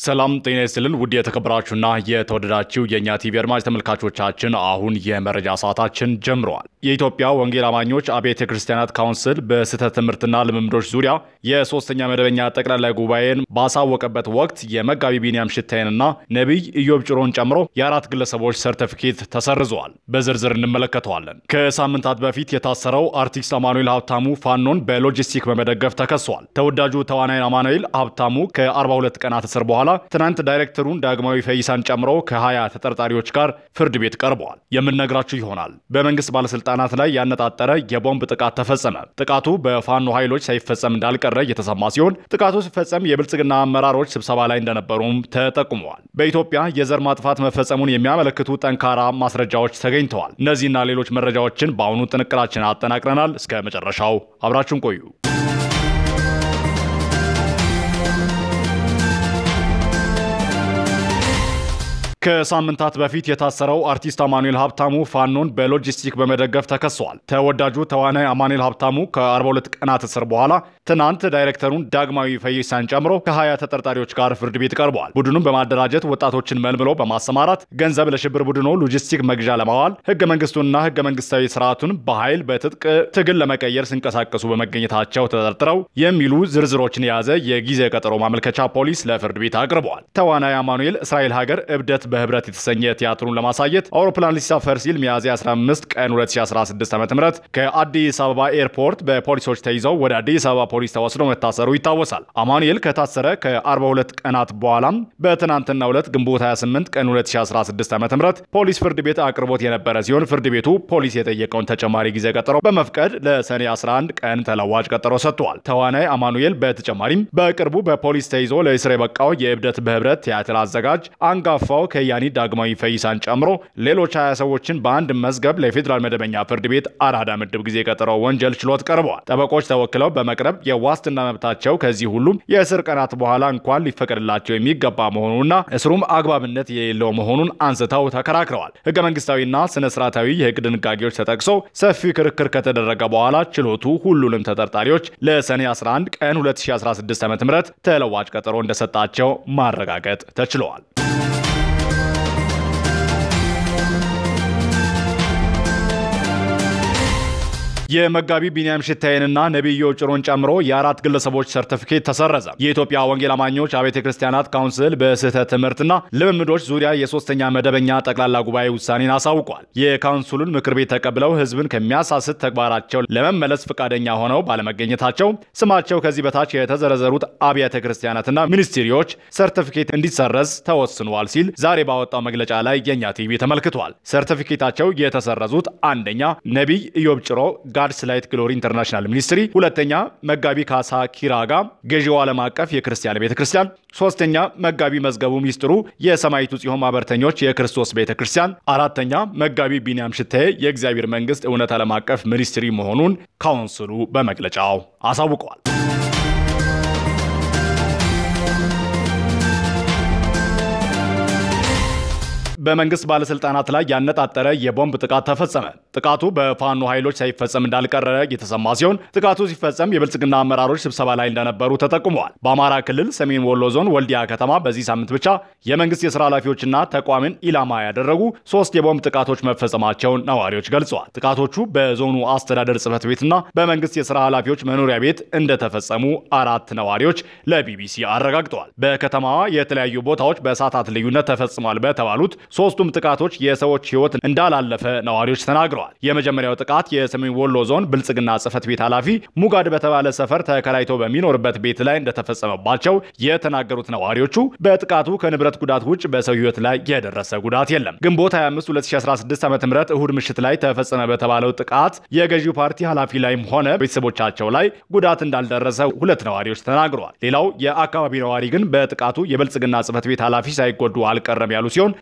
ሰላም ጤና ይስጥልን ውድ የተከበራችሁና የተወደዳችሁ የእኛ ቲቪ አድማጭ ተመልካቾቻችን፣ አሁን የመረጃ ሰዓታችን ጀምረዋል። የኢትዮጵያ ወንጌል አማኞች አብያተ ክርስቲያናት ካውንስል በስህተት ትምህርትና ልምምዶች ዙሪያ የሶስተኛ መደበኛ ጠቅላላ ጉባኤን ባሳወቀበት ወቅት የመጋቢ ቢንያም ሽታዬንና ነቢይ ኢዮብ ጭሮን ጨምሮ የአራት ግለሰቦች ሰርተፊኬት ተሰርዘዋል። በዝርዝር እንመለከተዋለን። ከሳምንታት በፊት የታሰረው አርቲስት አማኑኤል ሀብታሙ ፋኖን በሎጂስቲክ በመደገፍ ተከሷል። ተወዳጁ ተዋናይ አማኑኤል ሀብታሙ ከ42 ቀናት እስር በኋላ ትናንት ዳይሬክተሩን ዳግማዊ ፈይሳን ጨምሮ ከ20 ተጠርጣሪዎች ጋር ፍርድ ቤት ቀርበዋል። የምንነግራችሁ ይሆናል። በመንግስት ባለስልጣናት ላይ ያነጣጠረ የቦምብ ጥቃት ተፈጸመ። ጥቃቱ በፋኖ ኃይሎች ሳይፈጸም እንዳልቀረ እየተሰማ ሲሆን ጥቃቱ ሲፈጸም የብልጽግና አመራሮች ስብሰባ ላይ እንደነበሩም ተጠቁመዋል። በኢትዮጵያ የዘር ማጥፋት መፈጸሙን የሚያመለክቱ ጠንካራ ማስረጃዎች ተገኝተዋል። እነዚህና ሌሎች መረጃዎችን በአሁኑ ጥንቅራችን አጠናቅረናል። እስከ መጨረሻው አብራችሁን ቆዩ። ከሳምንታት በፊት የታሰረው አርቲስት አማኑኤል ሀብታሙ ፋኖን በሎጂስቲክ በመደገፍ ተከሷል። ተወዳጁ ተዋናይ አማኑኤል ሀብታሙ ከ42 ቀናት እስር በኋላ ትናንት ዳይሬክተሩን ዳግማዊ ፈይሳን ጨምሮ ከ20 ተጠርጣሪዎች ጋር ፍርድ ቤት ቀርበዋል። ቡድኑን በማደራጀት ወጣቶችን መልምሎ በማሰማራት ገንዘብ ለሽብር ቡድኑ ሎጂስቲክ መግዣ ለማዋል ህገ መንግስቱንና ህገ መንግስታዊ ስርዓቱን በኃይል በትጥቅ ትግል ለመቀየር ሲንቀሳቀሱ በመገኘታቸው ተጠርጥረው የሚሉ ዝርዝሮችን የያዘ የጊዜ ቀጠሮ ማመልከቻ ፖሊስ ለፍርድ ቤት አቅርበዋል። ተዋናይ አማኑኤል እስራኤል ሀገር እብደት በህብረት የተሰኘ ቲያትሩን ለማሳየት አውሮፕላን ሊሳፈር ሲል ሚያዝያ 15 ቀን 2016 ዓ.ም ከአዲስ አበባ ኤርፖርት በፖሊሶች ተይዘው ወደ አዲስ አበባ ፖሊስ ተወስዶ መታሰሩ ይታወሳል። አማኑኤል ከታሰረ ከ42 ቀናት በኋላም በትናንትናው ዕለት ግንቦት 28 ቀን 2016 ዓ.ም ፖሊስ ፍርድ ቤት አቅርቦት የነበረ ሲሆን ፍርድ ቤቱ ፖሊስ የጠየቀውን ተጨማሪ ጊዜ ቀጠሮ በመፍቀድ ለሰኔ 11 ቀን ተለዋጭ ቀጠሮ ሰጥቷል። ተዋናይ አማኑኤል በተጨማሪም በቅርቡ በፖሊስ ተይዞ ለእስር የበቃው የእብደት በህብረት ቲያትር አዘጋጅ አንጋፋው ከያኒ ዳግማዊ ፈይሳን ጨምሮ ሌሎች 20 ሰዎችን በአንድ መዝገብ ለፌዴራል መደበኛ ፍርድ ቤት አራዳ ምድብ ጊዜ ቀጠሮ ወንጀል ችሎት ቀርበዋል። ጠበቆች ተወክለው በመቅረብ የዋስትና መብታቸው ከዚህ ሁሉም የእስር ቀናት በኋላ እንኳን ሊፈቀድላቸው የሚገባ መሆኑንና እስሩም አግባብነት የሌለው መሆኑን አንስተው ተከራክረዋል። ህገ መንግስታዊና ስነ ስርዓታዊ የህግ ድንጋጌዎች ተጠቅሶ ሰፊ ክርክር ከተደረገ በኋላ ችሎቱ ሁሉንም ተጠርጣሪዎች ለሰኔ 11 ቀን 2016 ዓ.ም ተለዋጭ ቀጠሮ እንደሰጣቸው ማረጋገጥ ተችለዋል። የመጋቢ ቢንያም ሽታዬንና ነቢይ ኢዮብ ጭሮን ጨምሮ የአራት ግለሰቦች ሰርቲፊኬት ተሰረዘ። የኢትዮጵያ ወንጌል አማኞች አብያተ ክርስቲያናት ካውንስል በስህተት ትምህርትና ልምምዶች ዙሪያ የሶስተኛ መደበኛ ጠቅላላ ጉባኤ ውሳኔን አሳውቋል። የካውንስሉን ምክር ቤት ተቀብለው ህዝብን ከሚያሳስት ተግባራቸው ለመመለስ ፈቃደኛ ሆነው ባለመገኘታቸው ስማቸው ከዚህ በታች የተዘረዘሩት አብያተ ክርስቲያናትና ሚኒስትሪዎች ሰርቲፊኬት እንዲሰረዝ ተወስኗል ሲል ዛሬ ባወጣው መግለጫ ላይ የኛ ቲቪ ተመልክቷል። ሰርቲፊኬታቸው የተሰረዙት አንደኛ ነቢይ ኢዮብ ጭሮ ጋድስ ላይት ግሎሪ ኢንተርናሽናል ሚኒስትሪ፣ ሁለተኛ መጋቢ ካሳ ኪራጋ ገዢው ዓለም አቀፍ የክርስቲያን ቤተ ክርስቲያን፣ ሶስተኛ መጋቢ መዝገቡ ሚስጥሩ የሰማይቱ ጽዮን ማህበርተኞች የክርስቶስ ቤተ ክርስቲያን፣ አራተኛ መጋቢ ቢንያም ሽታዬ የእግዚአብሔር መንግስት እውነት ዓለም አቀፍ ሚኒስትሪ መሆኑን ካውንስሉ በመግለጫው አሳውቀዋል። በመንግስት ባለስልጣናት ላይ ያነጣጠረ የቦምብ ጥቃት ተፈጸመ። ጥቃቱ በፋኖ ኃይሎች ሳይፈጸም እንዳልቀረ የተሰማ ሲሆን ጥቃቱ ሲፈጸም የብልጽግና አመራሮች ስብሰባ ላይ እንደነበሩ ተጠቁመዋል። በአማራ ክልል ሰሜን ወሎ ዞን ወልዲያ ከተማ በዚህ ሳምንት ብቻ የመንግስት የስራ ኃላፊዎችና ተቋምን ኢላማ ያደረጉ ሶስት የቦምብ ጥቃቶች መፈጸማቸውን ነዋሪዎች ገልጸዋል። ጥቃቶቹ በዞኑ አስተዳደር ጽህፈት ቤትና በመንግስት የስራ ኃላፊዎች መኖሪያ ቤት እንደተፈጸሙ አራት ነዋሪዎች ለቢቢሲ አረጋግጠዋል። በከተማዋ የተለያዩ ቦታዎች በሰዓታት ልዩነት ተፈጽሟል በተባሉት ሶስቱም ጥቃቶች የሰዎች ህይወት እንዳላለፈ ነዋሪዎች ተናግረዋል። የመጀመሪያው ጥቃት የሰሜን ወሎ ዞን ብልጽግና ጽህፈት ቤት ኃላፊ ሙጋድ በተባለ ሰፈር ተከራይቶ በሚኖርበት ቤት ላይ እንደተፈጸመባቸው የተናገሩት ነዋሪዎቹ በጥቃቱ ከንብረት ጉዳት ውጭ በሰው ህይወት ላይ የደረሰ ጉዳት የለም። ግንቦት 25 2016 ዓ ም እሁድ ምሽት ላይ ተፈጸመ በተባለው ጥቃት የገዢው ፓርቲ ኃላፊ ላይም ሆነ ቤተሰቦቻቸው ላይ ጉዳት እንዳልደረሰ ሁለት ነዋሪዎች ተናግረዋል። ሌላው የአካባቢ ነዋሪ ግን በጥቃቱ የብልጽግና ጽህፈት ቤት ኃላፊ ሳይጎዱ አልቀረም ያሉ ሲሆን ጥቃቱን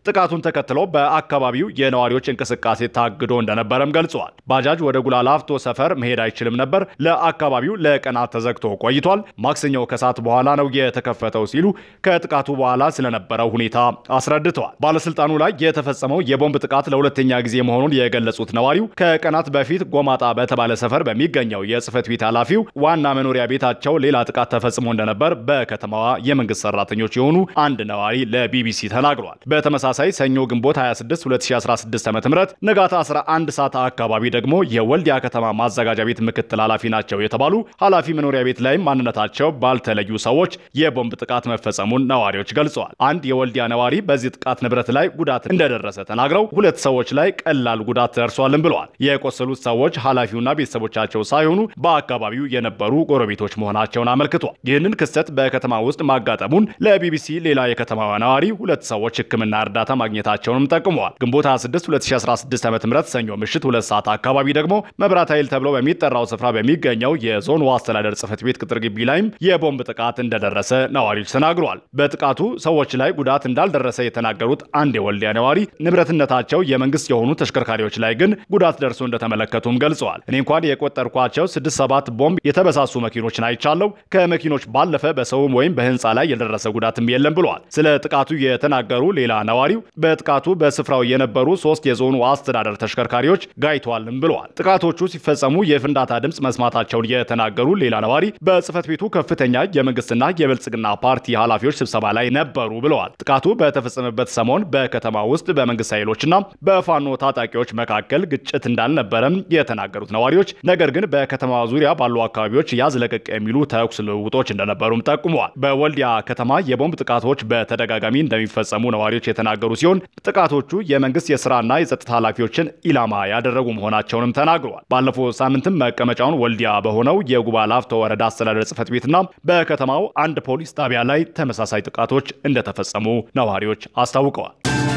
ተከትሎ በአካባቢው የነዋሪዎች እንቅስቃሴ ታግዶ እንደነበረም ገልጸዋል። ባጃጅ ወደ ጉላላፍቶ ሰፈር መሄድ አይችልም ነበር። ለአካባቢው ለቀናት ተዘግቶ ቆይቷል። ማክሰኞ ከሰዓት በኋላ ነው የተከፈተው ሲሉ ከጥቃቱ በኋላ ስለነበረው ሁኔታ አስረድተዋል። ባለስልጣኑ ላይ የተፈጸመው የቦምብ ጥቃት ለሁለተኛ ጊዜ መሆኑን የገለጹት ነዋሪው ከቀናት በፊት ጎማጣ በተባለ ሰፈር በሚገኘው የጽህፈት ቤት ኃላፊው ዋና መኖሪያ ቤታቸው ሌላ ጥቃት ተፈጽሞ እንደነበር በከተማዋ የመንግስት ሰራተኞች የሆኑ አንድ ነዋሪ ለቢቢሲ ተናግሯል። በተመሳሳይ ሰኞ ግንቦት 26 2016 ዓ.ም ንጋት 11 ሰዓት አካባቢ ደግሞ የወልዲያ ከተማ ማዘጋጃ ቤት ምክትል ኃላፊ ናቸው የተባሉ ኃላፊ መኖሪያ ቤት ላይ ማንነታቸው ባልተለዩ ሰዎች የቦምብ ጥቃት መፈጸሙን ነዋሪዎች ገልጸዋል። አንድ የወልዲያ ነዋሪ በዚህ ጥቃት ንብረት ላይ ጉዳት እንደደረሰ ተናግረው ሁለት ሰዎች ላይ ቀላል ጉዳት ደርሷልም ብለዋል። የቆሰሉት ሰዎች ኃላፊውና ቤተሰቦቻቸው ሳይሆኑ በአካባቢው የነበሩ ጎረቤቶች መሆናቸውን አመልክቷል። ይህንን ክስተት በከተማ ውስጥ ማጋጠሙን ለቢቢሲ ሌላ የከተማዋ ነዋሪ ሁለት ሰዎች ሕክምና እርዳታ ማግኘታቸውንም ጠቁመዋል። ግንቦት 26 2016 ዓ.ም ሰኞ ምሽት ሁለት ሰዓት አካባቢ ደግሞ መብራት ኃይል ተብሎ በሚጠራው ስፍራ በሚገኘው የዞኑ አስተዳደር ጽሕፈት ቤት ቅጥር ግቢ ላይም የቦምብ ጥቃት እንደደረሰ ነዋሪዎች ተናግረዋል። በጥቃቱ ሰዎች ላይ ጉዳት እንዳልደረሰ የተናገሩት አንድ የወልዲያ ነዋሪ ንብረትነታቸው የመንግስት የሆኑ ተሽከርካሪዎች ላይ ግን ጉዳት ደርሶ እንደተመለከቱም ገልጸዋል። እኔ እንኳን የቆጠርኳቸው ስድስት ሰባት ቦምብ የተበሳሱ መኪኖችን አይቻለው። ከመኪኖች ባለፈ በሰውም ወይም በህንፃ ላይ የደረሰ ጉዳትም የለም ብለዋል። ስለ ጥቃቱ የተናገሩ ሌላ ነዋሪው በጥቃቱ በስፍራው የነበሩ ሶስት የዞኑ አስተዳደር ተሽከርካሪዎች ጋይተዋልም ብለዋል። ጥቃቶቹ ሲፈጸሙ የፍንዳታ ድምፅ መስማታቸውን የተናገሩ ሌላ ነዋሪ በጽህፈት ቤቱ ከፍተኛ የመንግስትና የብልጽግና ፓርቲ ኃላፊዎች ስብሰባ ላይ ነበሩ ብለዋል። ጥቃቱ በተፈጸመበት ሰሞን በከተማ ውስጥ በመንግስት ኃይሎችና በፋኖ ታጣቂዎች መካከል ግጭት እንዳልነበረም የተናገሩት ነዋሪዎች ነገር ግን በከተማ ዙሪያ ባሉ አካባቢዎች ያዝ ለቀቅ የሚሉ ተኩስ ልውውጦች እንደነበሩም ጠቁመዋል። በወልዲያ ከተማ የቦምብ ጥቃቶች በተደጋጋሚ እንደሚፈጸሙ ነዋሪዎች የተናገሩ ሲሆን ጥቃቶቹ የመንግስት የስራና የጸጥታ ኃላፊዎችን ኢላማ ያደረጉ መሆናቸውንም ተናግረዋል። ባለፈው ሳምንትም መቀመጫውን ወልዲያ በሆነው የጉባ ላፍቶ ወረዳ አስተዳደር ጽህፈት ቤትና በከተማው አንድ ፖሊስ ጣቢያ ላይ ተመሳሳይ ጥቃቶች እንደተፈጸሙ ነዋሪዎች አስታውቀዋል።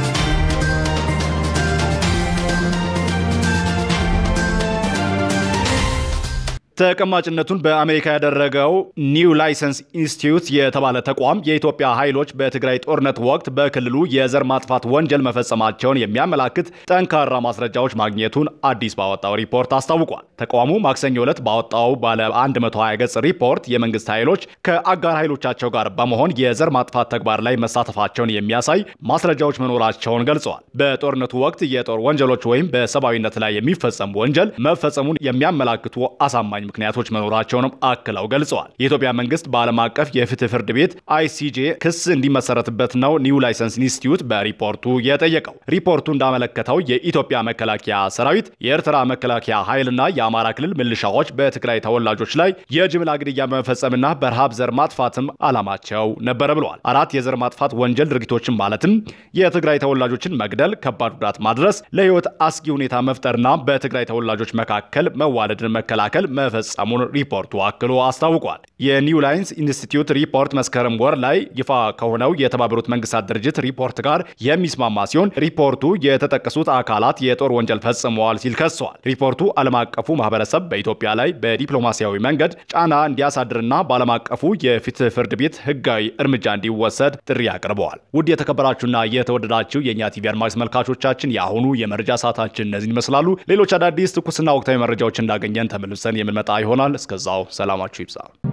ተቀማጭነቱን በአሜሪካ ያደረገው ኒው ላይሰንስ ኢንስቲትዩት የተባለ ተቋም የኢትዮጵያ ኃይሎች በትግራይ ጦርነት ወቅት በክልሉ የዘር ማጥፋት ወንጀል መፈጸማቸውን የሚያመላክት ጠንካራ ማስረጃዎች ማግኘቱን አዲስ ባወጣው ሪፖርት አስታውቋል። ተቋሙ ማክሰኞ ዕለት ባወጣው ባለ 120 ገጽ ሪፖርት የመንግስት ኃይሎች ከአጋር ኃይሎቻቸው ጋር በመሆን የዘር ማጥፋት ተግባር ላይ መሳተፋቸውን የሚያሳይ ማስረጃዎች መኖራቸውን ገልጸዋል። በጦርነቱ ወቅት የጦር ወንጀሎች ወይም በሰብአዊነት ላይ የሚፈጸም ወንጀል መፈጸሙን የሚያመላክቱ አሳማኝ ምክንያቶች መኖራቸውንም አክለው ገልጸዋል። የኢትዮጵያ መንግስት በዓለም አቀፍ የፍትህ ፍርድ ቤት አይሲጄ ክስ እንዲመሰረትበት ነው ኒው ላይሰንስ ኢንስቲትዩት በሪፖርቱ የጠየቀው። ሪፖርቱ እንዳመለከተው የኢትዮጵያ መከላከያ ሰራዊት፣ የኤርትራ መከላከያ ኃይልና የአማራ ክልል ምልሻዎች በትግራይ ተወላጆች ላይ የጅምላ ግድያ በመፈጸምና በረሃብ ዘር ማጥፋትም ዓላማቸው ነበረ ብለዋል። አራት የዘር ማጥፋት ወንጀል ድርጊቶችን ማለትም የትግራይ ተወላጆችን መግደል፣ ከባድ ጉዳት ማድረስ፣ ለህይወት አስጊ ሁኔታ መፍጠርና በትግራይ ተወላጆች መካከል መዋለድን መከላከል መፈጸሙን ሪፖርቱ አክሎ አስታውቋል። የኒው ላይንስ ኢንስቲትዩት ሪፖርት መስከረም ወር ላይ ይፋ ከሆነው የተባበሩት መንግስታት ድርጅት ሪፖርት ጋር የሚስማማ ሲሆን ሪፖርቱ የተጠቀሱት አካላት የጦር ወንጀል ፈጽመዋል ሲል ከሰዋል። ሪፖርቱ ዓለም አቀፉ ማህበረሰብ በኢትዮጵያ ላይ በዲፕሎማሲያዊ መንገድ ጫና እንዲያሳድርና በዓለም አቀፉ የፍትህ ፍርድ ቤት ህጋዊ እርምጃ እንዲወሰድ ጥሪ አቅርበዋል። ውድ የተከበራችሁና የተወደዳችሁ የእኛ ቲቪ አድማጭ ተመልካቾቻችን የአሁኑ የመረጃ ሰዓታችን እነዚህን ይመስላሉ። ሌሎች አዳዲስ ትኩስና ወቅታዊ መረጃዎች እንዳገኘን ተመልሰን የምንመጣ ይሆናል። እስከዛው ሰላማችሁ ይብዛ።